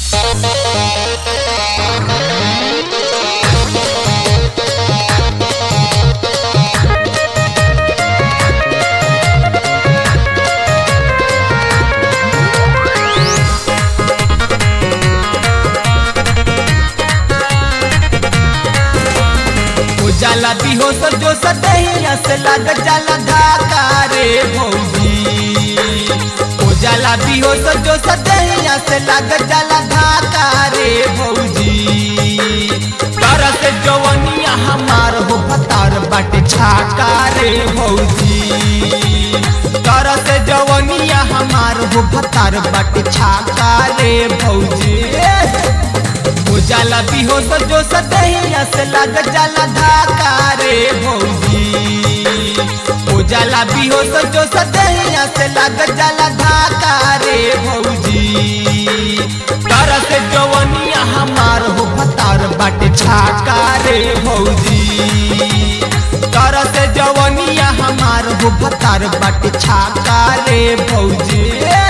हो जाला बिहोश जो सदहिया से लग जाला धाका रे भौजी हो जाला बिहोश जो सदहिया से लग जाला धाका रे भौजी तरह से जवनिया हमार हो फतार बाटे छाका रे भौजी तरह से जवनिया हमार हो फतार बाटे छाका रे भौजी हो जाला बिहोश जो सदहिया से लग जाला धाका रे भौजी हो जाला बिहोश जो सदहिया से लग जाला धाका रे भौजी तरह से जवनिया हमार हो फतार बाटे छाका रे भौजी तरह से जवनिया हमार हो फतार बाटे छाका रे भौजी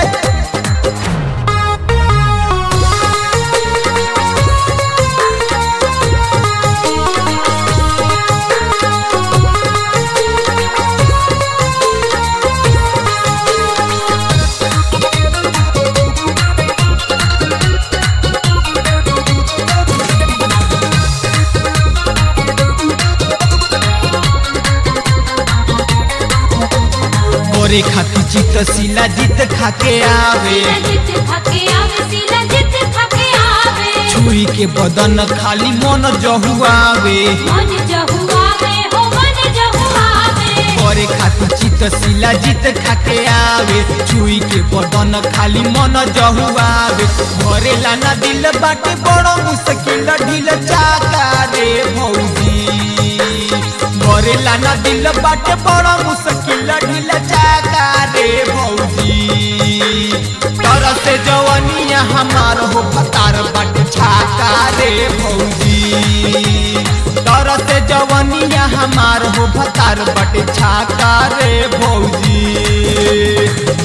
मोरे खाती चित सिला जीत खाके आवे जित खाके आवे सिला जित खाके आवे छुरी के बदन खाली मन जहुआवे मन जहुआवे हो मन जहुआवे मोरे खाती चित सिला जीत खाके आवे छुरी के बदन खाली मन जहुआवे घरे लाना दिल बाटे बड़ो मुश्किल ढील चाका रे भौजी घरे लाना दिल बाटे बड़ो मुश्किल ढील चाका रे भौजी तरह से जवनिया हमार हो फतार बाटे छाका रे भौजी तरह से जवनिया हमार हो फतार बाटे छाका रे भौजी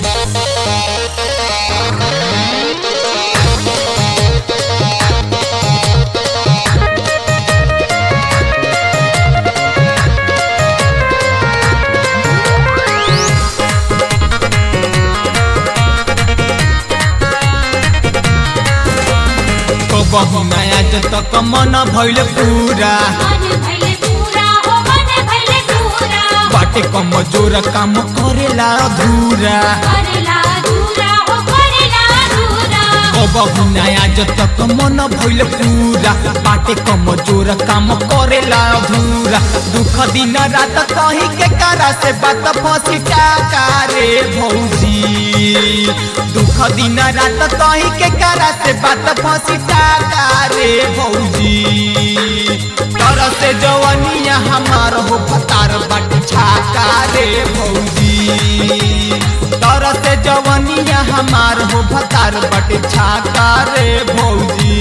कबहू नया जत मन भइल पूरा मन भइले पूरा हो मन भइले पूरा बाटे कमजोर काम करेला अधूरा करेला अधूरा हो करेला अधूरा कबहू नया जत मन भइल पूरा बाटे कमजोर काम करेला अधूरा दुख दिन रात कहीं के कारा से बात फंसी टाका रे भौजी दुख दिन रात कहीं के कारा से बात फंसी टाका रे भौजी तरह से जवनिया हमार हो फतार बाटे छाका रे भौजी तरह से जवनिया हमार हो फतार बाटे छाका रे भौजी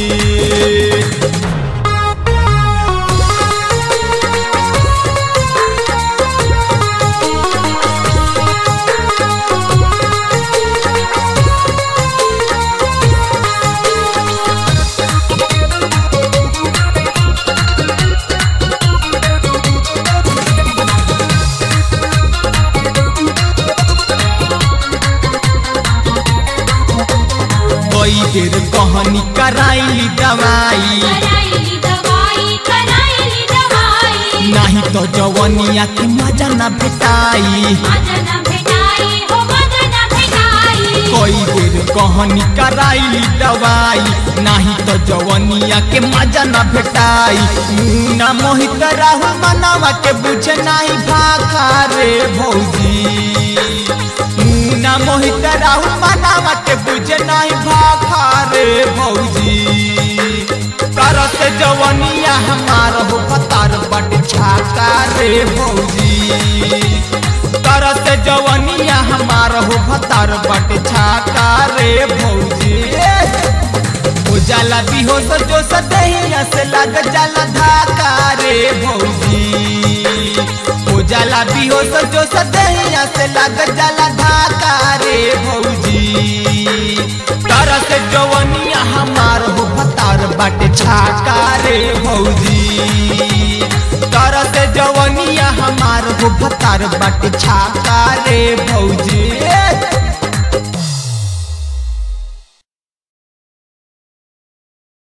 कई बेर कहनी कराइली दवाई कराइली दवाई कराइली दवाई नाही तो जवनिया के मजा न भेटाई मदन भेटाई हो मदन भेटाई कई बेर कहनी कराइली दवाई नाही तो जवनिया के मजा न भेटाई मुना मोहित राहुल मनावा के बुझे नाही भाखा रे भौजी मुना मोहित राहुल मनावा के बुझे नाही भाखा रे भौजी तरह से जवनिया हमार हो पतार बट छाका रे भौजी तरह से जवनिया हमार हो भतार बट छाका रे भौजी हो जाला बिहोश जो सदहिया से लग जाला धाका रे भौजी हो जाला बिहोश जो सदहिया से लग जाला धाका रे भौजी तरह से जवनिया हमार हो भतार बाटे छाका रे भौजी